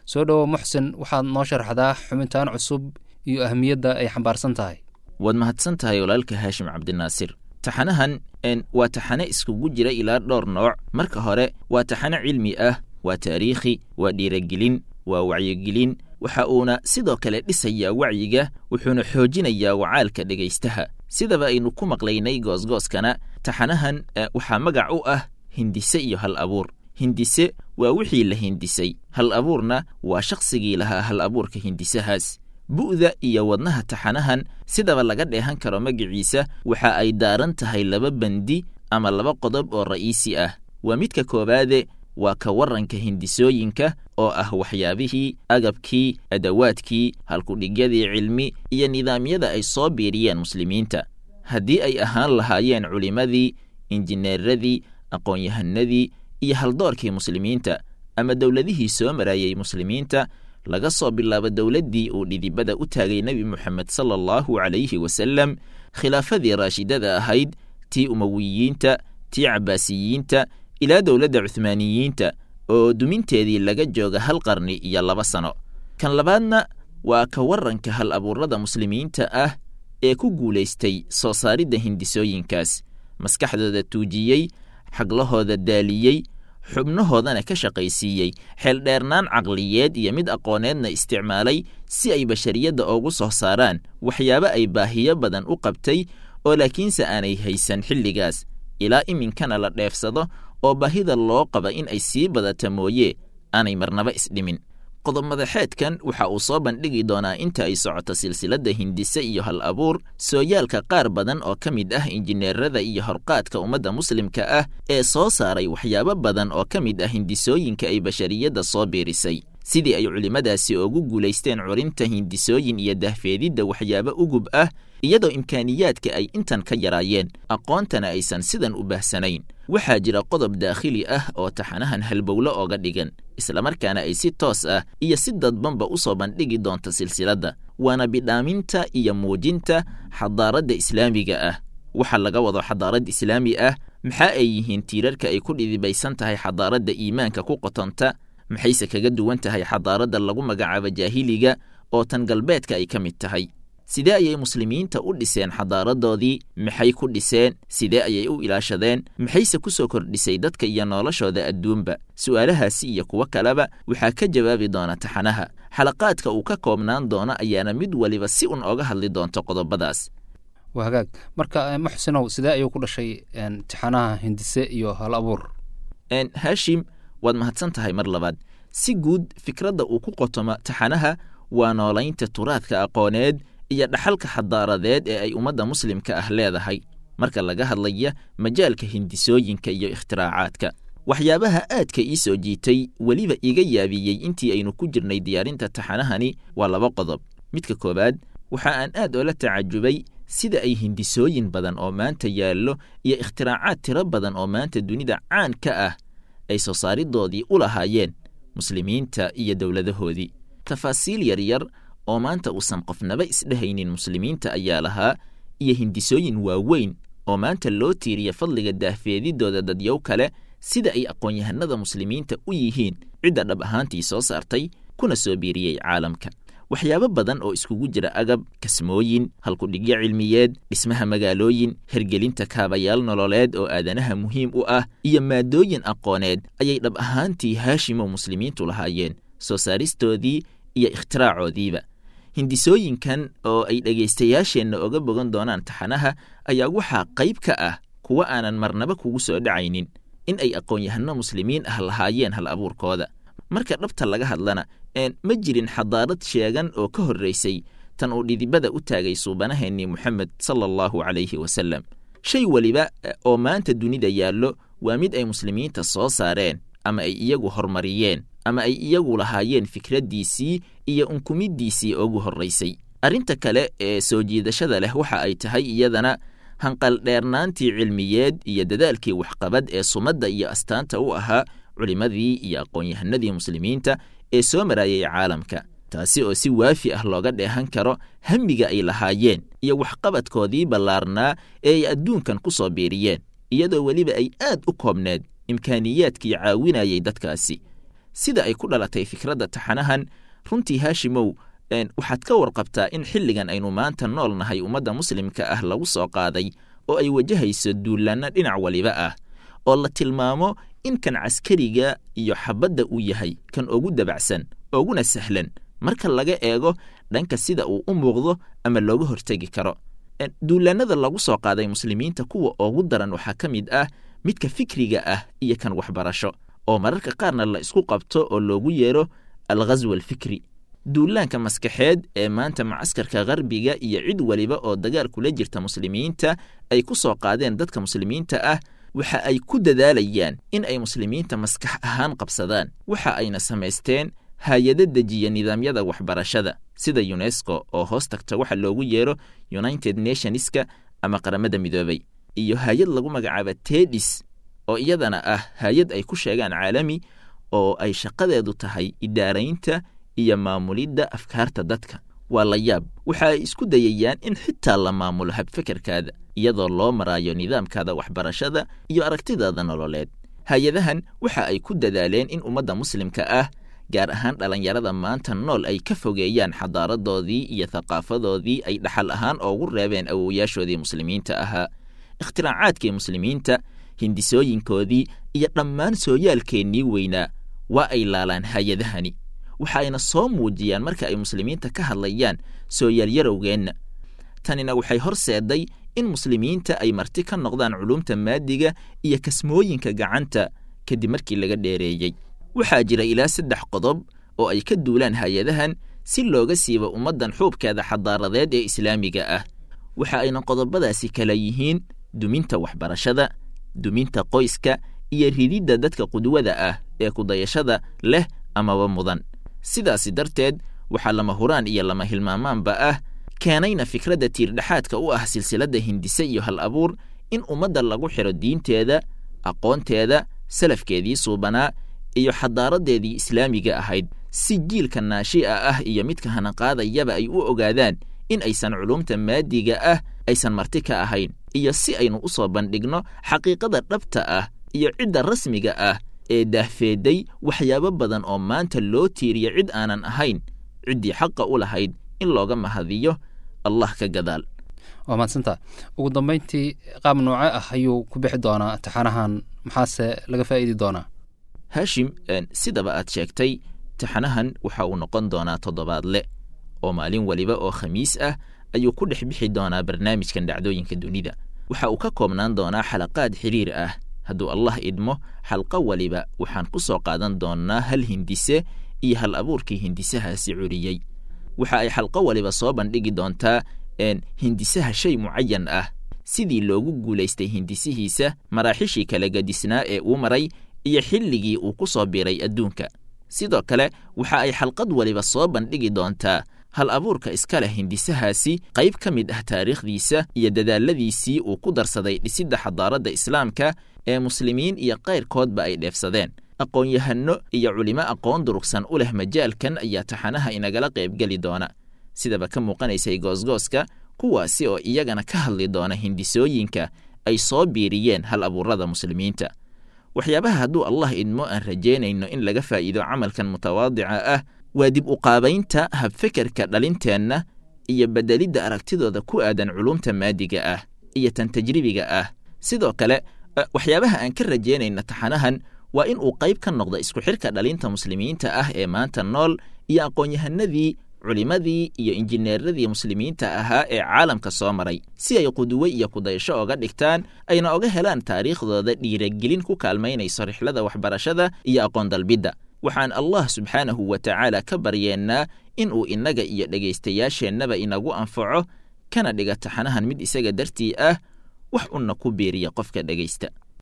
soo dhowo muxsin waxaad noo sharxdaa xubintaan cusub iyo ahmiyadda ay xambaarsan tahay waad mahadsan tahay walaalka haashim cabdinaasir taxanahan waa taxane iskugu jira ilaa dhowr nooc marka hore waa taxane cilmi ah waa taariikhi waa dhiiragelin waa wacyigelin waxa uuna sidoo kale dhisayaa wacyiga wuxuuna xoojinayaa wacaalka dhegaystaha sidaba aynu ku maqlaynay goosgooskana taxanahan waxaa magac u ah hindise iyo hal abuur hindise waa wixii la hindisay hal abuurna waa shakhsigii lahaa hal abuurka hindisahaas bu'da iyo wadnaha taxanahan sidaba laga dheehan karo magiciisa waxa ay daaran tahay laba bandi ama laba qodob oo ra'iisi ah waa midka koowaade waa ka warranka hindisooyinka oo ah waxyaabihii agabkii adawaadkii halkudhigyadii cilmi iyo nidaamyada ay soo biiriyeen muslimiinta haddii ay ahaan lahaayeen culimmadii injineeradii aqoon-yahanadii iyo haldoorkii muslimiinta ama dowladihii soo marayey muslimiinta laga soo bilaabo dowladdii uu dhidibada u taagay nebi moxamed sala allahu calayhi wasalem khilaafadii raashidada ahayd tii umowiyiinta tii cabbaasiyiinta ilaa dowladda cuhmaaniyiinta oo duminteedii laga jooga hal qarni iyo laba sano kan labaadna waa ka warranka hal abuurada muslimiinta ah ee ku guulaystay soo saaridda hindisooyinkaas maskaxdooda tuujiyey xaglahooda daaliyey xubnahoodana ka shaqaysiiyey xeeldheernaan caqliyeed iyo mid aqooneedna isticmaalay si ay bashariyadda oogu soo saaraan waxyaabo ay baahiyo badan u qabtay oo laakiinse aanay haysan xilligaas ilaa iminkana la dheefsado oo baahida loo qaba in ay sii badata mooye aanay marnaba isdhimin qodob madaxeedkan waxa uu soo bandhigi doonaa inta ay socoto silsiladda hindise iyo hal abuur sooyaalka qaar badan oo ka mid ah injineerada iyo horqaadka ummadda muslimka ah ee soo saaray waxyaabo badan oo ka mid ah hindisooyinka ay bashariyadda soo biirisay sidii ay culimmadaasi ugu guulaysteen curinta hindisooyin iyo dahfeedidda waxyaabo ugub ah iyadoo imkaaniyaadka ay intan ka yaraayeen aqoontana aysan sidan u baahsanayn waxaa jira qodob daakhili ah oo taxanahan halbowlo ooga dhigan islamarkaana ay si toos ah iyo si dadbanba u soo bandhigi doonta silsiladda waana bidhaaminta iyo muujinta xadaaradda islaamiga ah waxa laga wado xadaarad islaami ah maxaa ay yihiin tiirarka ay ku dhidibaysan tahay xadaaradda iimaanka ku qotonta maxayse kaga duwan tahay xadaaradda lagu magacaabo jaahiliga oo tan galbeedka ay ka mid tahay sidee ayay muslimiinta u dhiseen xadaaradoodii maxay ku dhiseen sidee ayay u ilaashadeen maxayse ku soo kordhisay dadka iyo noloshooda adduunba su'aalahaasi iyo kuwo kaleba waxaa ka jawaabi doona taxanaha xalaqaadka uu ka koobnaan doono ayaana mid waliba si un oga hadli doonto qodobadaas waa hagaag marka muxsinow sidee ayuu ku dhashay taxanaha hindise iyo hal abuur haashim waad mahadsan tahay mar labaad si guud fikradda uu ku qotomo taxanaha waa noolaynta turaadka aqooneed iyo dhaxalka xadaaradeed ee ay ummadda muslimka ah leedahay marka laga hadlaya majaalka hindisooyinka iyo ikhtiraacaaadka waxyaabaha aadka ii soo jiitay weliba iga yaabiyey intii aynu ku jirnay diyaarinta taxanahani waa laba qodob midka koowaad waxa aan aad oola tacajubay sida ay hindisooyin badan oo maanta yaallo iyo ikhtiraacaaad tiro badan oo maanta dunida caan ka ah ay soo saaridoodii u lahaayeen muslimiinta iyo dowladahoodii tafaasiil yaryar oo maanta uusan qofnaba isdhehaynin muslimiinta ayaa lahaa iyo hindisooyin waaweyn oo maanta loo tiiriya fadliga daahfeedidooda dadyow kale sida ay aqoon-yahanada muslimiinta u yihiin cidda dhab ahaantii soo saartay kuna soo biiriyey caalamka waxyaabo badan oo iskugu jira agab kasmooyin halkudhigyo cilmiyeed dhismaha magaalooyin hergelinta kaabayaal nololeed oo aadanaha muhiim u ah iyo maadooyin aqooneed ayay dhab ahaantii haashimo muslimiintu lahaayeen soo saaristoodii iyo ikhtiraackoodiiba hindisooyinkan oo ay dhegaystayaasheenna oga bogan doonaan taxanaha ayaa waxaa qayb ka ah kuwa aanan marnaba kugu soo dhacaynin in ay aqoon-yahano muslimiin ah lahaayeen hal abuurkooda marka dhabta laga hadlana ma jirin xadaarad sheegan oo ka horraysay tan uu dhidibada u taagay suubanaheennii moxamed sala allahu calayhi wasalem shay weliba oo maanta dunida yaallo waa mid ay muslimiinta soo saareen ama ay iyagu horumariyeen ama ay iyagu lahaayeen fikraddiisii iyo unkumiddiisii ugu horraysay arrinta kale ee soo jiidashada leh waxa ay tahay iyadana hanqaldheernaantii cilmiyeed iyo dadaalkii waxqabad ee sumadda iyo astaanta u ahaa culimmadii iyo aqoon-yahanadii muslimiinta ee soo maraayay caalamka taasi oo si waafi ah looga dheehan karo hamiga ay lahaayeen iyo waxqabadkoodii ballaarnaa ee ay adduunkan ku soo biiriyeen iyadoo weliba ay aad u koobneed imkaaniyaadkii caawinayay dadkaasi sida ay ku dhalatay fikradda taxanahan runtii haashimow waxaad ka warqabtaa in xilligan aynu maanta nool nahay ummadda muslimka ah lagu soo qaaday oo ay wajahayso duulaanno dhinac waliba ah oo la tilmaamo in kan caskariga iyo xabadda uu yahay kan ugu dabacsan uguna sahlan marka laga eego dhanka sida uu u muuqdo ama looga hortegi karo duulaannada lagu soo qaaday muslimiinta kuwa ugu daran waxaa ka mid ah midka fikriga ah iyo kan waxbarasho oo mararka qaarna la isku qabto oo loogu yeero alghaswa alfikri duulaanka maskaxeed ee maanta macaskarka qarbiga iyo cid waliba oo dagaal kula jirta muslimiinta ay ku soo qaadeen dadka muslimiinta ah waxa ay ku dadaalayaan in ay muslimiinta maskax ahaan qabsadaan waxa ayna samaysteen hay-ado dejiya nidaamyada waxbarashada sida yunesko oo hoos tagta waxa loogu yeero united nationska ama qaramada midoobay iyo hay-ad lagu magacaaba tedis oo iyadana ah hay-ad ay ku sheegaan caalami oo ay shaqadeedu tahay idaaraynta iyo maamulidda afkaarta dadka waa la yaab waxa ay isku dayayaan in xitaa la maamulo habfekerkaada iyadoo loo maraayo nidaamkaada waxbarashada iyo aragtidaada nololeed hay-adahan waxa ay ku dadaaleen in ummadda muslimka ah gaar ahaan dhallinyarada maanta nool ay ka fogeeyaan xadaaradoodii iyo thaqaafadoodii ay dhaxal ahaan oogu reebeen awowayaashoodii muslimiinta ahaa ikhtiracaadkii muslimiinta hindisooyinkoodii iyo dhammaan sooyaalkeennii weynaa waa ay laalaan hay-adahani waxa ayna soo muujiyaan marka ay muslimiinta ka hadlayaan sooyaalyarowgeenna tanina waxay horseeday in muslimiinta ay marti ka noqdaan culumta maadiga iyo kasmooyinka gacanta kadib markii laga dheereeyey waxaa jira ilaa saddex qodob oo ay ka duulaan hay-adahan si looga siibo ummaddan xuubkeeda xadaaradeed ee islaamiga ah waxa ayna qodobadaasi kala yihiin duminta waxbarashada duminta qoyska iyo rididda dadka qudwada ah ee kudayashada leh amaba mudan sidaasi darteed waxaa lama huraan iyo lama hilmaamaanba ah keenayna fikradda tiirdhexaadka u ah silsiladda hindise iyo hal abuur in ummadda lagu xidho diinteeda aqoonteeda salafkeedii suubanaa iyo xadaaradeedii islaamiga ahayd si jiilka naashi'a ah iyo midka hanaqaadayaba ay u ogaadaan in aysan culumta maadiga ah aysan marti ka ahayn iyo si aynu u soo bandhigno xaqiiqada dhabta ah iyo cidda rasmiga ah ee daahfeeday waxyaabo badan oo maanta loo tiiriyo cid aanan ahayn ciddii xaqa u lahayd in looga mahadiyo allah ka gadaal waa mahadsanta ugu dambayntii qaab nooce ah ayuu ku bixi doonaa taxanahan maxaase laga faa'iidi doonaa haashim sidaba aad sheegtay taxanahan waxa uu noqon doonaa toddobaadle oo maalin waliba oo khamiis ah ayuu ku dhex bixi doonaa barnaamijkan dhacdooyinka dunida waxa uu ka koobnaan doonaa xalaqaad xiriir ah hadduu allah idmo xalqo waliba waxaan ku soo qaadan doonnaa hal hindise iyo hal abuurkii hindisahaasi curiyey waxa ay xalqo waliba soo bandhigi doontaa hindisaha shay mucayan ah sidii loogu guulaystay hindisihiisa maraaxishii kala gadisnaa ee uu maray iyo xilligii uu ku soo biray adduunka sidoo kale waxa ay xalqad waliba soo bandhigi doontaa hal abuurka iska leh hindisahaasi qayb ka mid ah taariikhdiisa iyo dadaaladiisii uu ku darsaday dhisidda xadaaradda islaamka ee muslimiin iyo kayrkoodba ay dheefsadeen aqoon-yahanno iyo culimo aqoon durugsan u leh majaalkan ayaa taxanaha inagala qaybgeli doona sidaba ka muuqanaysay goosgooska kuwaasi oo iyagana ka hadli doona hindisooyinka ay soo biiriyeen hal abuurada muslimiinta waxyaabaha hadduu allah idmo aan rajaynayno in laga faa'iido camalkan mutawaadica ah waa dib uqaabaynta habfekerka dhalinteenna iyo beddelidda aragtidooda ku aadan culumta maadiga ah iyo tan tajribiga ah sidoo kale waxyaabaha aan ka rajaynayna taxanahan waa in uu qayb ka noqdo isku xidhka dhalinta muslimiinta ah ee maanta nool iyo aqoon-yahanadii culimadii iyo injineeradii muslimiinta ahaa ee caalamka soo maray si ay quduwe iyo kudayasho oga dhigtaan ayna oga helaan taariikhdooda dhiiragelin ku kaalmaynayso rixlada waxbarashada iyo aqoon dalbidda waxaan allah subxaanahu wa tacaala ka baryeennaa in uu innaga iyo dhegaystayaasheennaba inagu anfaco kana dhiga taxanahan mid isaga dartii ah wax unna ku biiriya qofka dhegaysta